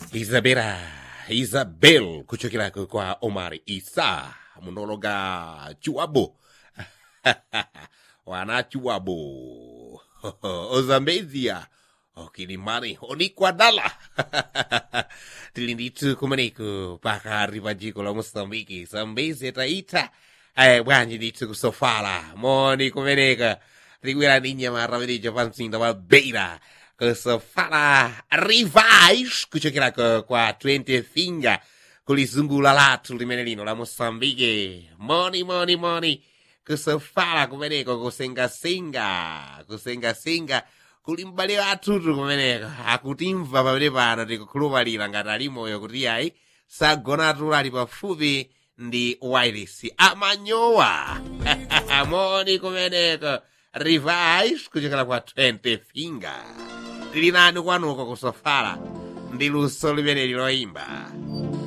Isabela Isabel kuchokera kwa Omar Isa munologa Chuabo wana Chuabo Ozambezia okilimani onikwadala tili ndithu kumeneko pakati pa dziko la Mosambiki Zambezi taita eh bwanji ndithu kusofala moni kumeneka tikuwera ndi nyamata meneja pa mzinda wa Beira kusofala rivais kuchokera kwa- kwa 20 finger kulizungula lathu limene lino la Mosambike moni moni moni kusofala kumeneko kusengasenga kusengasenga kuli m'bale wathutu kumeneko akutimva pamene pano tikukhulupalira ngati ali moyo kuti ayi sagonatu ali pafupi ndi wireless amanyowa moni kumeneko rivais kuchokera kwa 20 finger tili nanu kwanuko kusofala ndi luso limene liloyimba